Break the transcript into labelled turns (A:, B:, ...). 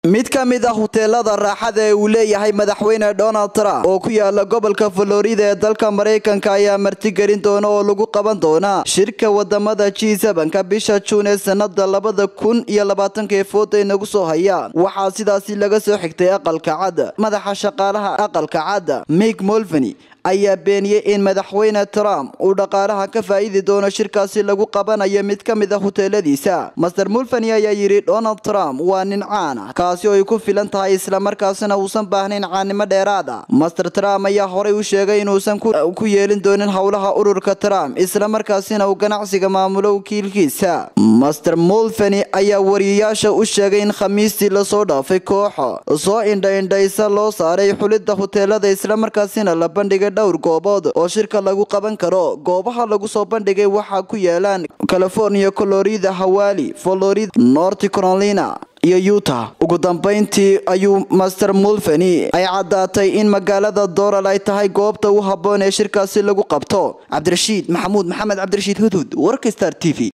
A: mid ka mid ah huteelada raaxada ee uu leeyahay madaxweyne donald trump oo ku yaala gobolka florida ee dalka maraykanka ayaa martigelin doona oo lagu qaban doona shirka wadamada g ka bisha juun ee sanada labada kun iyo labaatanka ee fooda inagu soo hayaan waxaa sidaasi laga soo xigtay aqalka cad madaxa shaqaalaha aqalka cad mik molveny ayaa beeniyey in madaxweyne trump uu dhaqaalaha ka faa'iidi doono shirkaasi lagu qabanayo mid ka mid a huteeladiisa master mulveny ayaa yidhi donald trump waa nin caan ah kaasi oo ay ku filan tahay islamarkaasina uusan baahnayn caannimo dheeraad ah master trump ayaa horay u sheegay inuusan ku yeelin doonin howlaha ururka trump islamarkaasina uu ganacsiga maamulo wakiilkiisa master mulveny ayaa wariyayaasha u sheegay in khamiistii lasoo dhaafay kooxa soo indha-indhaysa loo saaray xulidda huteelada islamarkaasina la bandhigay dhowr goobood oo shirka lagu qaban karo goobaha lagu soo bandhigay waxaa ku yaalaan california colorida hawali florida north carolina iyo utah ugu dambeyntii ayuu master mulveny ay caddaatay in magaalada doral ay tahay goobta u habboon ee shirkaasi lagu qabto cabdirashiid maxamuud maxamed cabdirashiid hudhud warka star t v